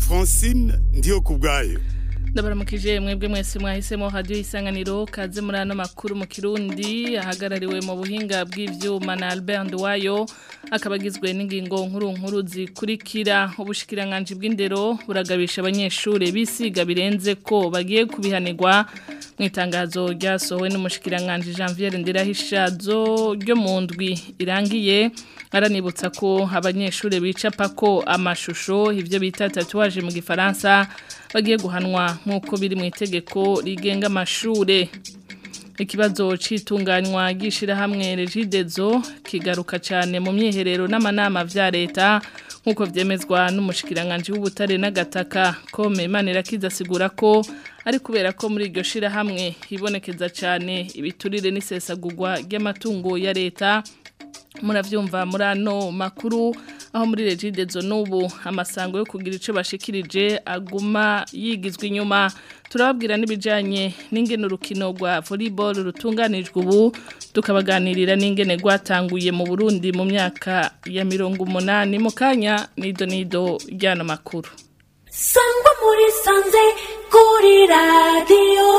Francine ndiyo kubwayo ndabaramukije mwebwe mwese mwahisemo radio isanganiro kaze muri ano makuru mu kirundi ahagarariwe mu buhinga bw'ivyuma na Albert Ndwayo akabagizwe n'ingingo nkuru nkuru zikurikira ubushikiranganje bw'indero buragabisha abanyeshure bisiga birenze ko bagiye kubihanirwa mu itangazo ryasohowe n'umushikiranganje Janvier Ndirahishazo ryo mu ndwi irangiye aranibutsa ko abanyeshure bicapa ko amashusho ivyo bita tatouage mu gifaransa bagiye guhanwa nk'uko biri mu itegeko rigenga amashure ikibazo c'itunganywa gishirahamwe regidezo kigaruka cyane mu myiherero n'amanama vya leta nk'uko vyemezwa n'umushikiranganje w'ubutare n'agataka ko Memana kizasigura ko ari kubera ko muri iryo shirahamwe hibonekeza cyane ibiturire n'isesagurwa ry'amatungo ya leta muravyumva muri ano makuru aho muri regidezo n'ubu amasango yo kugira ico bashikirije aguma yigizwe inyuma turababwira n'ibijanye n'ingene urukino rwa volleyball rutunganijwe ubu tukabaganirira n'ingene rwatanguye mu Burundi mu myaka ya mirongo umunani mu kanya nido nido ryano makuru sangwa muri sanze kuri radiyo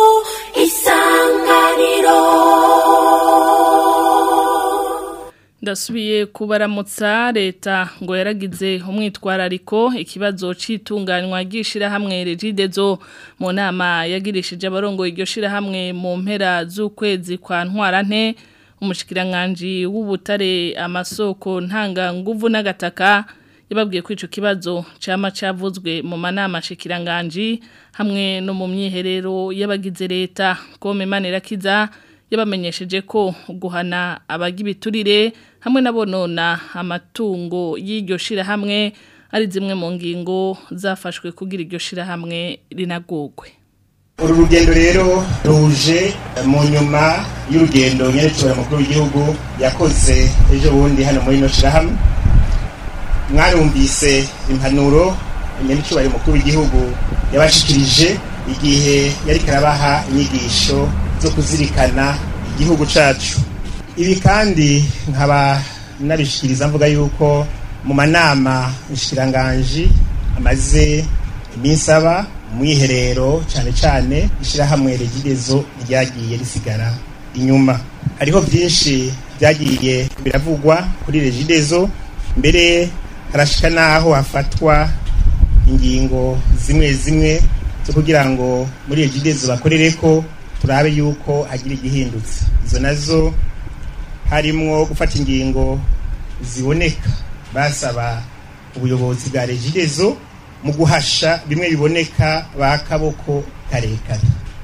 isanganiro ndasubiye kubaramutsa leta ngo yaragize umwitwarariko ikibazo c'itunganywa ry'ishirahamwe regidezo mu nama yagirishije abarongo iryo shirahamwe mu mpera z'ukwezi kwa ntwarante umushikiranganje w'ubutare amasoko ntanga nguvu n'agataka yababwiye ko ico kibazo cama cavuzwe mu manama shikiranganje hamwe no mu myiherero y'abagize leta ko Memana kiza yabamenyesheje ko guhana abagibiturire hamwe nabonona amatungo y'iryo shirahamwe ari zimwe mu ngingo zafashwe kugira iryo shirahamwe rinagogwe uru rugendo rero ruje mu nyuma y'urugendo nyerekera mukuru w'igihugu yakoze ejo bundi hano muri ino shirahamwe mwarumvise impanuro nyerekera mukuru w'igihugu yabashikirije igihe yari karabaha inyigisho zo kuzirikana igihugu cacu ibi kandi nkaba nabishikiriza mvuga yuko mu manama nshikiranganji amaze iminsi aba mwiherero cyane cyane ishyirahamwe regidezo ryagiye risigara inyuma hariho byinshi byagiye biravugwa kuri regidezo mbere harashika n'aho hafatwa ingingo zimwe zimwe zo kugira ngo muri regidezo bakorere ko turabe yuko hagira igihindutse izo nazo harimwo gufata ingingo ziboneka basaba ubuyobozi bwa regidezo mu guhasha bimwe biboneka ba kaboko karekare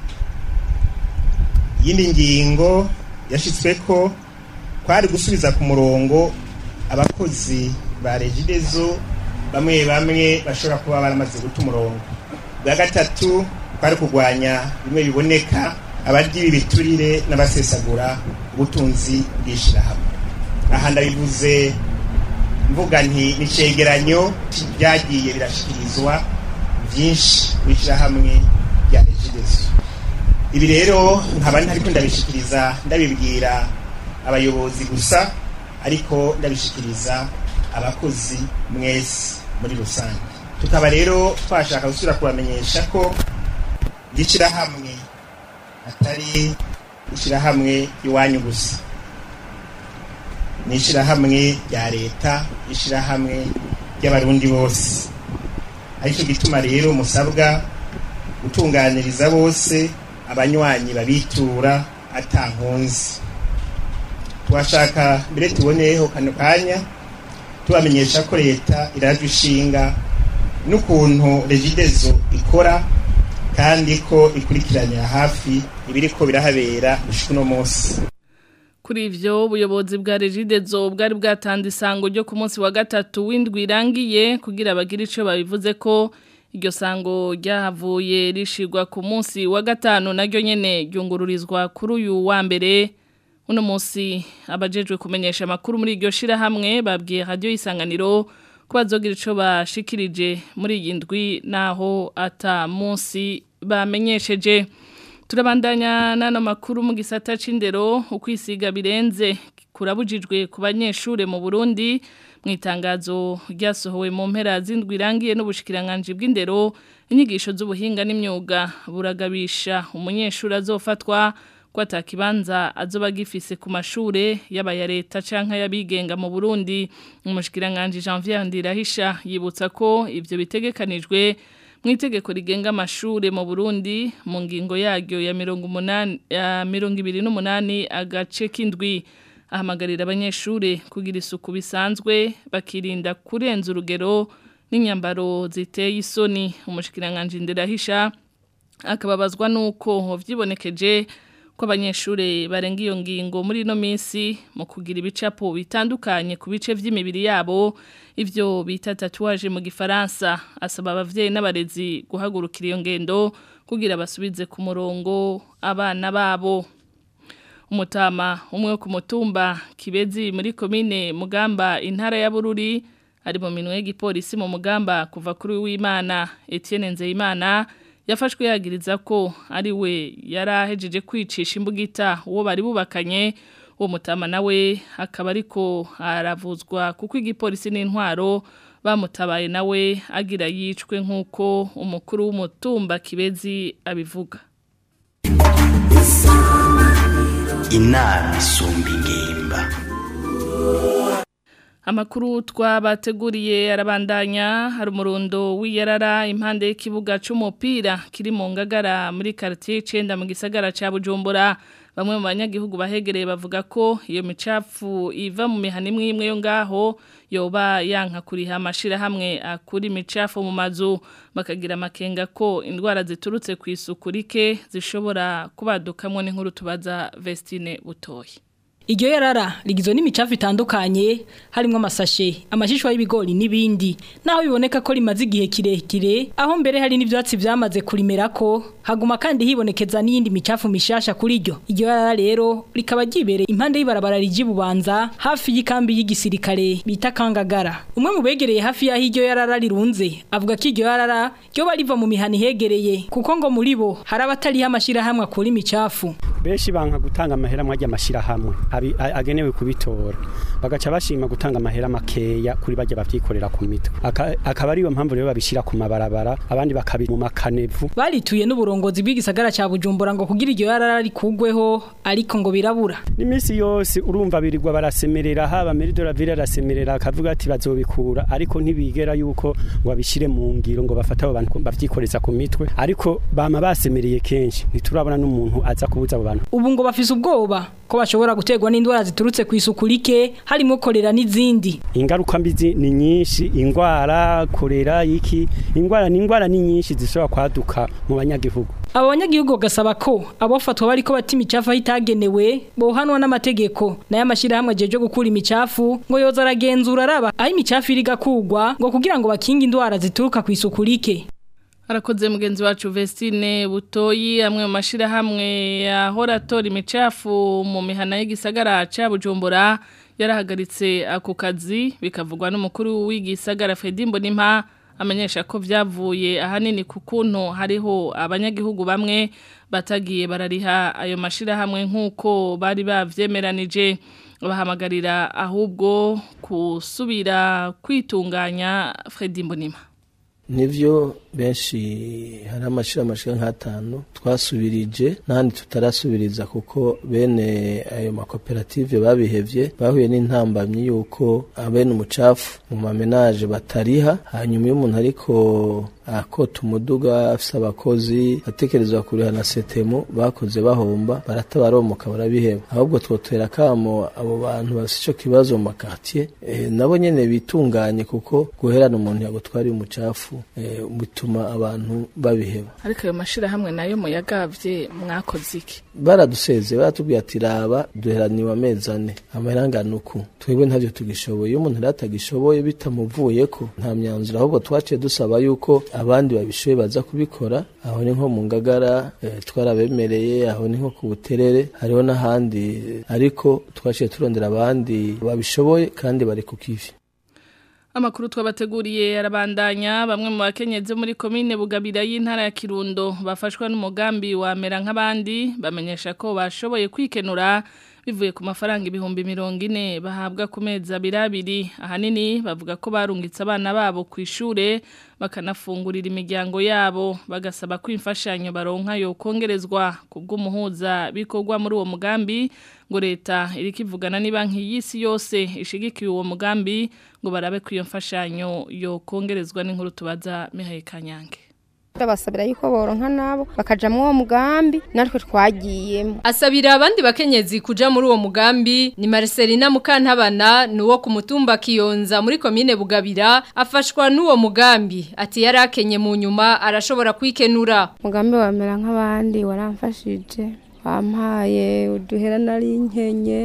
iyindi ngingo yashyitswe ko kwari gusubiza ku murongo abakozi ba regidezo bamwe bamwe bashobora kuba baramaze guta umurongo bwa gatatu kwari kurwanya bimwe biboneka abarya ibiturire n'abasesagura ubutunzi bw'ishyirahamwe aha ndabivuze mvuga nti n'icegeranyo byagiye birashyikirizwa byinshi ku ishyirahamwe rya regidezo ibi rero nkaba ntariko ndabishikiriza ndabibwira abayobozi gusa ariko ndabishikiriza abakozi mwese muri rusange tukaba rero twashaka gusubira kubamenyesha ko ry'ishyirahamwe atari ishyirahamwe iwanyu gusa ni ishyirahamwe rya leta ishyirahamwe ry'abarundi bose aricyo gituma rero musabwa gutunganiriza bose abanywanyi babitura atankunzi twashaka mbere tuboneyeho kano kanya tubamenyesha ko leta irajwe ishinga n'ukuntu regidezo ikora kandi ko ikurikiranira hafi ibiriko birahabera gushika uno munsi kuri ivyo ubuyobozi bwa regidezo bwari bwatanze isango ryo ku munsi wa gatatu w'indwi irangiye kugira bagire ico babivuze ko iryo sango ryahavuye rishigwa ku munsi wa gatanu naryo nyene ryungururizwa kuri uyu wa mbere uno munsi abajejwe kumenyesha amakuru muri iryo shirahamwe babwiye radio isanganiro ko bazogira ico bashikirije muri iyi ndwi naho ata munsi bamenyesheje turabandanya n'ano makuru mu gisata c'indero ukwisiga birenze kurabujijwe ku banyeshure mu Burundi mu itangazo ryasohowe mu mpera z'indwi irangiye n'ubushikiranganje bw'indero inyigisho z'ubuhinga n'imyuga buragabisha umunyeshuri azofatwa ko atakibanza azoba gifise ku mashure yaba ya leta canke y'abigenga mu Burundi umushikiranganje Janvier Ndirahisha yibutsa ko ivyo bitegekanijwe mu itegeko rigenga amashure mu Burundi mu ngingo yaryo ya 180 ya 28 agace k'indwi ahamagarira abanyeshure kugira isuku bisanzwe bakirinda kurenza urugero n'inyambaro ziteye isoni umushikiranganje Ndirahisha akababazwa nuko vyibonekeje ko abanyeshure barenga iyo ngingo muri no minsi mu kugira ibicapo bitandukanye ku bice vy'imibiri yabo ivyo bita tatouage mu gifaransa asaba abavyeyi n'abarezi guhagurukira iyo ngendo kugira basubize ku murongo abana babo umutama umwe wo ku mutumba kibezi muri komine mugamba intara ya bururi ari mu minwe y'igipolisi mu mugamba kuva kuri w'imana Etienne Nzeyimana yafashwe yagiriza ko ari we yari ahejeje kwicisha imbugita uwo bari bubakanye uwo mutama nawe akaba ariko aravuzwa kuko igipolisi n'intwaro bamutabaye nawe agira yicwe nk'uko umukuru w'umutumba kibezi abivuga inama isumba ingimba Amakuru twabateguriye arabandanya hari umurundo w'iyarara impande y'ikibuga c'umupira kiri mu ngagara muri quartier 9 mu gisagara ca Bujumbura bamwe mu banyagihugu bahegereye bavuga ko iyo micafu iva mu mihana imwe imwe yo ngaho yoba yanka kuriha amashira hamwe akuri micafu mu mazu bakagira amakenga ko indwara ziturutse ku isuku rike zishobora kubadukamwe n'inkuru tubaza Vestine Butoyi Iryo yarara rigizwe n'imicafu itandukanye harimo amasashe, amashishwa y'ibigori n'ibindi. Naho biboneka ko rimaze igihe kirekire, aho mbere hari n'ivyatsi vyamaze kurimerako, haguma kandi hibonekeza n'iyindi micafu mishasha kuri ryo. Iryo yarara rero rikaba ryibereye impande y'ibarabara riji bubanza hafi y'ikambi y'igisirikare bita Kangagara. Umwe mu begereye hafi y'aho iryo yarara rirunze, avuga ko iryo yarara ryo bariva mu mihani hegereye, kuko ngo muri bo hari abatariho amashira hamwe akura imicafu. benshi banka gutanga amahera mwajya amashira hamwe abi- a- agenewe kubitora bagaca bashima gutanga amahera makeya kuri bajya bavyikorera ku mitwe Aka- akaba ariyo mpamvu rero babishira ku mabarabara abandi bakabi mu makanevu barituye n'uburongozi bw'igisagara ca Bujumbura ngo kugira iryo yarara rikugweho ariko ngo birabura n'imisi yose urumva birirwa barasemerera haba Meridora Villa arasemerera akavuga ati bazobikura ariko ntibigera yuko ngo babishire mu ngiro ngo bafate abo bantu bavyikoreza ku mitwe ariko bama basemereye kenshi ntiturabona n'umuntu aza kubuza abo bantu ubu ngo bafise ubwoba ko bashobora guterwa n'indwara ziturutse ku isuku rike harimo korera n'izindi ingaruka mbi zi- ni nyinshi ingwara korera iki ingwara ni ingwara ni nyinshi zishobora kwaduka mu banyagihugu abo banyagihugu bagasaba ko abofatwa bariko bata imicafu aho itagenewe bohanwa n'amategeko nayo amashyirahamwe ajeje gukura imicafu ngo yoza aragenzura araba aho imicafu iri igakugwa ngo kugira ngo bakinge indwara zituruka ku isuku rike Arakoze mugenzi wacu Vestine Butoyi amwe mu mashirahamwe yahora atora imicafu mu mihana y'igisagara ca Bujumbura yarahagaritse ako kazi bikavugwa n'umukuru w'igisagara Fedimbo Nimpa amenyesha ko vyavuye ahanini ku kuntu hariho abanyagihugu bamwe batagiye barariha ayo mashirahamwe nk'uko bari bavyemeranije bahamagarira ahubwo kusubira kwitunganya Fredimbo Nimpa nivyo benshi hari amashira amashira nk'atanu twasubirije n'ahandi tutarasubiriza kuko bene ayo makoperative babihevye bahuye n'intambamyi yuko abene umucafu mu mamenaje batariha hanyuma iyo umuntu ariko akota umuduga afise abakozi atekerezwa kuriha na setemu bakoze bahomba baratabaromoka barabiheba ahubwo twotera kamo abo bantu bafise ico kibazo mu makartier eh, nabo nyene bitunganye kuko guherana umuntu yagutwariye umucafu eh, bituma abantu babiheba ariko ayo mashirahamwe nayo muyagavye mwakoze iki baraduseze baratubwiye ati raba duheraniwe amezi ane amahera angana uku twebwe ntavyo tugishoboye iyo umuntu rero atagishoboye bitamuvuyeko nta myanzuro ahubwo twaciye dusaba yuko abandi babishoboye baza kubikora aho ni nko mu ngagara eh, twarabemereye aho ni nko ku buterere hariho n'ahandi ariko twaciye turondera abandi babishoboye kandi bari ku kivi Amakuru twabateguriye arabandanya bamwe mu bakenyezi muri komine Bugabira y'intara ya Kirundo bafashwa n'umugambi wa mera nk'abandi bamenyesha ko bashoboye kwikenura bivuye ku mafaranga ibihumbi mirongo ine bahabwa ku mezi abiri abiri ahanini bavuga ko barungitse abana babo ku ishure bakanafungurira imiryango yabo bagasaba ko imfashanyo baronka yo kongerezwa ku bw'umuhuza bikorwa muri uwo mugambi ngo leta iriko ivugana ni banki y'isi yose ishigikiye uwo mugambi ngo barabe ko iyo mfashanyo yo kongerezwa n'inkuru tubaza Mihaye Kanyange basabira yuko boronka nabo bakaja mu uwo mugambi natwe twagiyemo asabira abandi bakenyezi kuja muri uwo mugambi ni Marcelina Mukantabana nuwo ku mutumba Kiyonza muri komine Bugabira afashwa n'uwo mugambi ati yarakenye mu nyuma arashobora kwikenura mugambi wamera nk'abandi waramfashije bampaye uduhera nari nkenye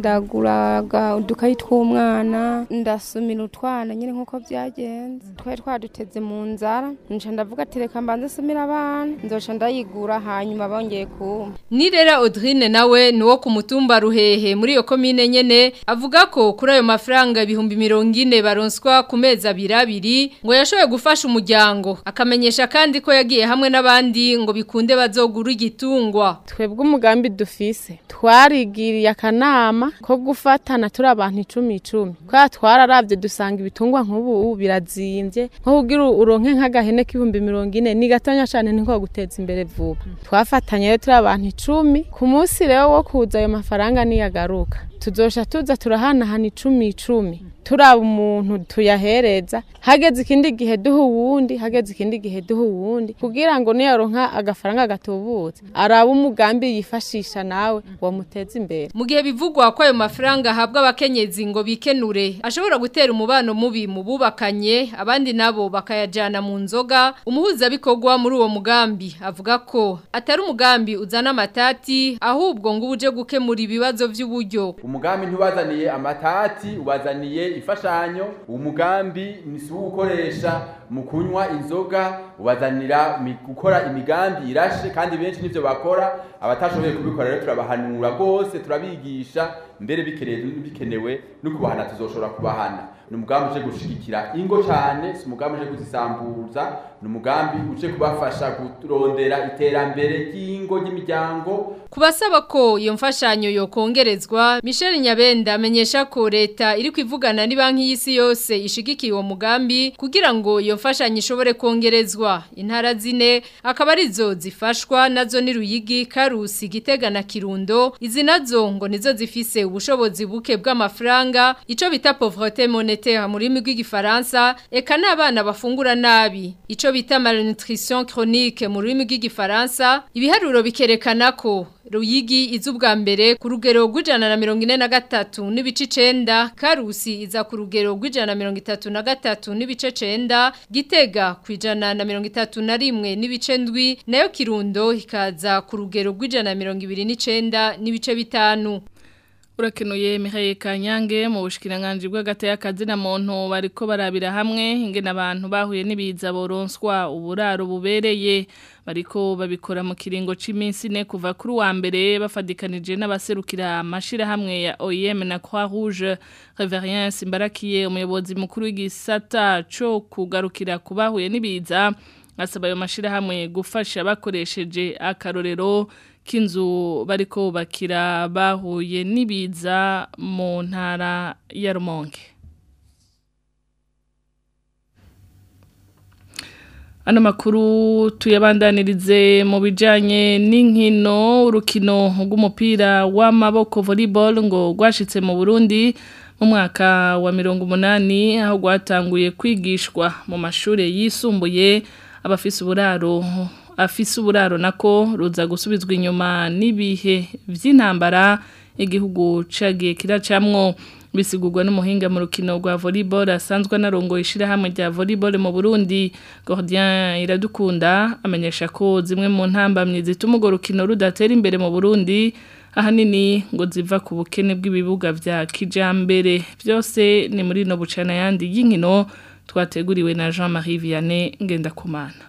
ndaguraga udukayi tw'umwana ndasumira utwana nyine nk'uko byagenze twari twaduteze mu nzara nca ndavuga ati reka mbanze sumira abana nzoca ndayigura hanyuma bongeye kumpa Nirera Audrine nawe nuwo ku mutumba Ruhehe muri iyo komine nyene avuga ko kuri ayo mafaranga ibihumbi mirongo ine baronswa ku mezi abiri abiri ngo yashoboye gufasha umuryango akamenyesha kandi ko yagiye hamwe n'abandi ngo bikunde bazogura igitungwa twebwe umugambi dufise twarigiriye akanama ko gufatana turi abantu icumi icumi kwa twararavye dusanga ibitungwa nk'ubu birazimbye nko kugira uronke nk'agahene k'ibihumbi mirongo ine ni gatonya cane niko guteza imbere vuba twafatanye rero turi abantu icumi ku munsi rero wo kuza ayo mafaranga niyagaruka tuzosha tuza turahanahana icumi icumi turaba umuntu tuyahereza hageze ikindi gihe duha uwundi hageze ikindi gihe duha uwundi kugira ngo niyaronka agafaranga gatubutse araba umugambi yifashisha nawe wamuteza imbere mu gihe bivugwa ko ayo mafaranga ahabwa abakenyezi ngo bikenure ashobora gutera umubano mubi mu bubakanye abandi nabo bakayajyana mu nzoga umuhuzabikorwa muri uwo mugambi avuga ko atari umugambi uzana amatati ahubwo ngo uje gukemura ibibazo by'uburyo umugambi ntibazaniye amatati ubazaniye imfashanyo umugambi ni si uwukoresha mu kunywa inzoga ubazanira gukora imigambi irashe kandi benshi nivyo bakora abatashoboye kubikora rero turabahanura rwose turabigisha mbere bikenewe no kubahana tuzoshobora kubahana ni umugambi uje gushigikira ingo cyane si umugambi uje kuzisambuza ni umugambi uje kubafasha kurondera iterambere ry'ingo ry'imiryango kubasaba ko iyo mfashanyo yokongerezwa Michel Nyabenda amenyesha ko leta iri kwivugana ni banki y'isi yose ishigikiye uwo mugambi kugira ngo iyo mfashanyo ishobore kongerezwa intara zine akaba arizo zifashwa nazo ni Ruyigi Karusi Gitega na Kirundo izi nazo ngo nizo zifise ubushobozi buke bw'amafaranga ico bita pauvreté monétaire muri rurimi rw'igifaransa eka n'abana bafungura nabi ico bita malnutrition chronique mu rurimi rw'igifaransa ibiharuro bikerekana ko Ruyigi iza ubwa mbere ku rugero rw'ijana na mirongo ine na gatatu n'ibice icenda Karusi iza ku rugero rw'ijana na mirongo itatu na gatatu n'ibice cenda Gitega ku ijana na mirongo itatu na rimwe n'ibice ndwi nayo Kirundo ikaza ku rugero rw'ijana na mirongo ibiri n'icenda n'ibice bitanu Urakenuye Mihaye Kanyange mu bushikiranganje bw'agataya kazina muntu bariko barabira hamwe ingene abantu bahuye n'ibiza boronswa uburaro bubereye bariko babikora mu kiringo c'iminsi ne kuva kuri wa mbere bafadikanije n'abaserukira amashira hamwe ya OIM na Croix Rouge Reverien Simbarakiye umuyobozi mukuru w'igisata co kugarukira kubahuye n'ibiza asaba ayo mashira hamwe gufasha bakoresheje akarorero k'inzu bariko bakira bahuye n'ibiza mu ntara ya Rumonge Ano makuru tuyabandanirize mu bijanye n'inkino urukino rw'umupira w'amaboko volleyball ngo rwashitse mu Burundi mu mwaka wa mirongo umunani aho rwatanguye kwigishwa mu mashuri yisumbuye abafise uburaro afise uburaro nako ruza gusubizwa inyuma n'ibihe vy'intambara igihugu cagiye kiracamwo bisigurwa n'umuhinga mu rukino rwa volleyball asanzwe narongo ishira hamwe rya volleyball mu Burundi Gordien Iradukunda amenyesha ko zimwe mu ntambamye zituma urwo rukino rudatera imbere mu Burundi ahanini ngo ziva ku bukene bw'ibibuga vya kijambere byose ni muri no bucana yandi y'inkino twateguriwe na Jean-Marie Vianney Ngendakumana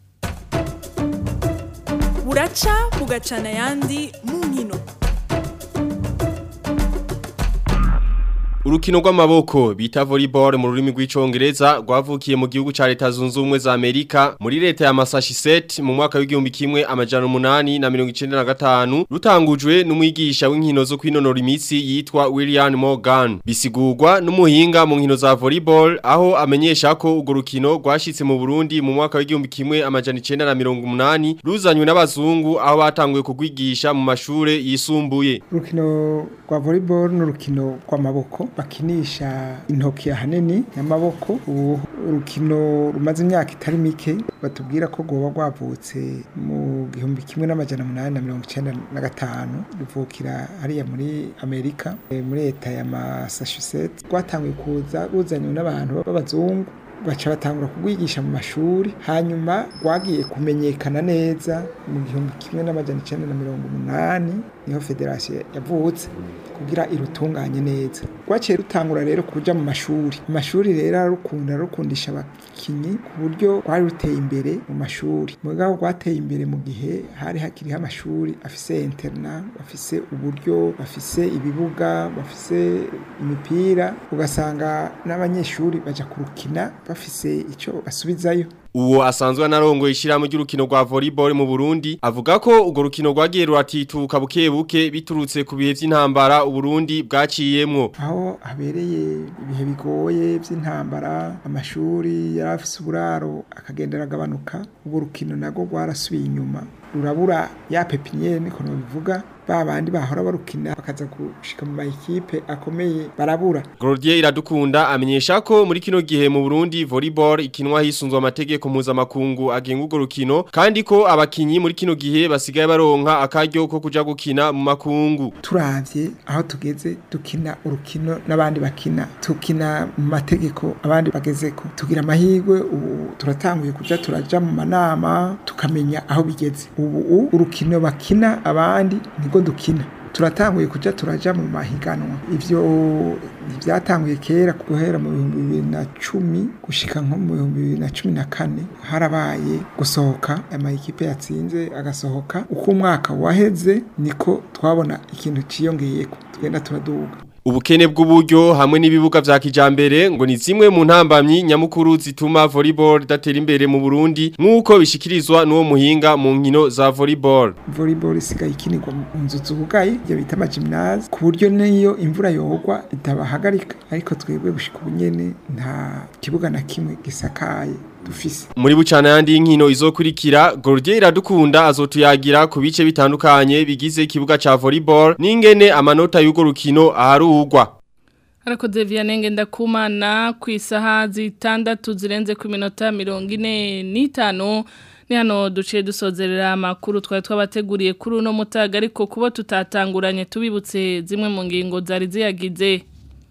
buraca bugacana yandi mu nkino Urukino rw'amaboko bita volleyball mu rurimi rw'icongereza rwavukiye mu gihugu ca leta zunze ubumwe za Amerika muri leta ya Massachusetts mu mwaka w'igihumbi kimwe amajana umunani na mirongo icenda na gatanu rutangujwe n'umwigisha w'inkino zo kwinonora imitsi yitwa William Morgan bisigurwa n'umuhinga mu nkino za volleyball aho amenyesha ko urwo rukino rwashitse mu Burundi mu mwaka w'igihumbi kimwe amajana icenda na mirongo umunani ruzanywe n'abazungu aho batanguye kugwigisha mu mashure yisumbuye urukino rwa volleyball n'urukino rw'amaboko bakinisha intoki ahanini y'amaboko ubu urukino rumaze imyaka itari mike batubwira ko rwoba rwavutse mu gihumbi kimwe n'amajana umunani na mirongo icyenda na gatanu ruvukira hariya muri amerika eh, muri leta ya massachusetts rwatanguye kuza ruzanywe n'abantu b'abazungu baca batangura kugwigisha mu mashuri hanyuma rwagiye kumenyekana neza mu gihumbi kimwe n'amajana icyenda na mirongo umunani niho federasiyo yavutse kugira irutunganye neza rwaciye rutangura rero kuja mu mashuri mu mashuri rero ararukunda ararukundisha abakinyi ku buryo rwari ruteye imbere mu mashuri mugabo rwateye imbere mu gihe hari hakiriho amashuri afise interna bafise uburyo bafise ibibuga bafise imipira ugasanga n'abanyeshuri baja kurukina bafise ico basubizayo Uwo asanzwe anarongo ishiramu ry'urukino rwa volleyball mu Burundi avuga ko urwo rukino rwagiye ruratituka buke buke biturutse ku bihe vy'intambara Uburundi bwaciyemwo aho habereye ibihe bigoye by'intambara amashuri yari afise uburaro akagenda aragabanuka ubwo rukino nago rwarasubiye inyuma rurabura ya pepiniere niko bivuga ba bandi bahora barukina bakaza gushika mu mayikipe akomeye barabura Gordier iradukunda amenyesha ko muri kino gihe mu Burundi volleyball ikinwa hisunzwe amategeko mpuzamakungu agenga urwo rukino kandi ko abakinyi muri kino gihe basigaye baronka akaryo ko kuja gukina mu makungu turavye aho tugeze dukina urukino n'abandi bakina tukina mu mategeko abandi bagezeko tugira amahirwe ubu turatanguye kuja turaja mu manama tukamenya aho bigeze ubu urukino bakina abandi niko dukina turatanguye kuja turaja mu mahiganwa ivyo byatanguye kera guhera mu bihumbi bibiri na cumi gushika nko mu bihumbi bibiri na cumi na kane harabaye gusohoka amayikipe yatsinze agasohoka uko umwaka waheze niko twabona ikintu ciyongeyeko tugenda turaduga Ubukene bw'uburyo hamwe n'ibibuga vya kijambere ngo ni zimwe mu ntambamyi nyamukuru zituma volleyball datera imbere mu Burundi nk'uko bishikirizwa n'uwo muhinga mu nkino za volleyball. volleyball isigaye ikinirwa mu nzu zubugaye ibyo bita amagymnase ku buryo n'iyo imvura yogwa itabahagarika ariko twebwe gushika ubu nyene nta kibuga na kimwe gisakaye dufise Muri bucana yandi y'inkino izokurikira Gordier iradukunda azotuyagira ku bice bitandukanye bigize ikibuga ca volleyball n'ingene amanota y'ugo rukino aharugwa. Harakoze Vianenge ndakumana ku isaha zitandatu zirenze ku minota mirongo ine n'itanu ni hano duciye dusozerera amakuru twari twabateguriye kuri uno mutaga ariko kuba tutatanguranye tubibutse zimwe mu ngingo zari ziyagize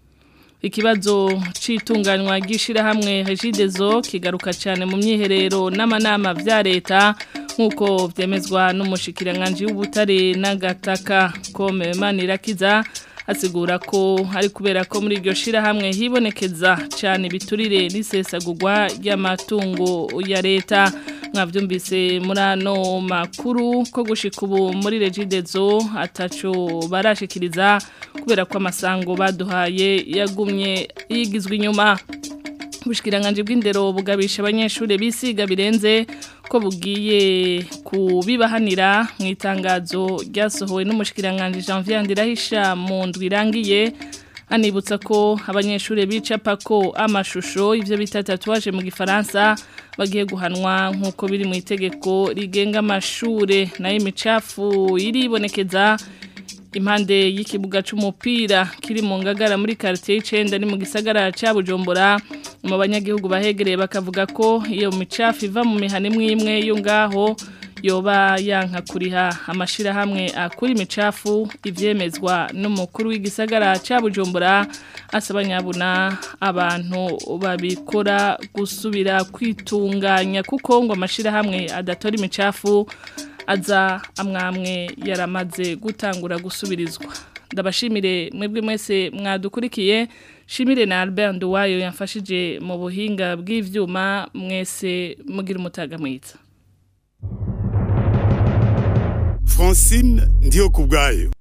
ikibazo c'itunganywa ry'ishirahamwe Regidezo kigaruka cyane mu myiherero n'amanama vya leta nkuko vyemezwa n'umushikiranganje w'ubutare n'agataka kome manirakiza asigura ko ari kubera ko muri iryo shirahamwe hibonekeza cyane biturire n'isesagurwa ry'amatungo ya leta mwavyumvise muri ano makuru ko gushika ubu muri Regidezo ataco barashikiriza kubera ko amasango baduhaye yagumye yigizwe inyuma ubushikiranganje bw'indero bugabisha abanyeshuri bisiga birenze ko bugiye kubibahanira mu itangazo ryasohowe n'umushikiranganje Janvier Ndirahisha mu ndwi irangiye anibutsa ko abanyeshuri bicapa ko amashusho ivyo bita tatouage mu gifaransa bagiye guhanwa nkuko biri mu itegeko rigenga amashure nayo imicafu iribonekeza impande y'ikibuga c'umupira kiri mu ngagara muri quartier y'icenda ni mu gisagara ca Bujumbura mu banyagihugu bahegereye bakavuga ko iyo micafu iva mu mihane imwe yo ngaho yoba yanka kuriha amashira hamwe akuri imicafu ivyemezwa n'umukuru w'igisagara ca Bujumbura asaba nyabuna abantu babikora gusubira kwitunganya kuko ngo amashira hamwe adatora imicafu aza amwamwe yaramaze gutangura gusubirizwa ndabashimire mwebwe mwese mwadukurikiye shimire na Albert Nduwayo yamfashije mu buhinga bw'ivyuma mwese mugira umutaga mwiza Francine ndiyo kubwayo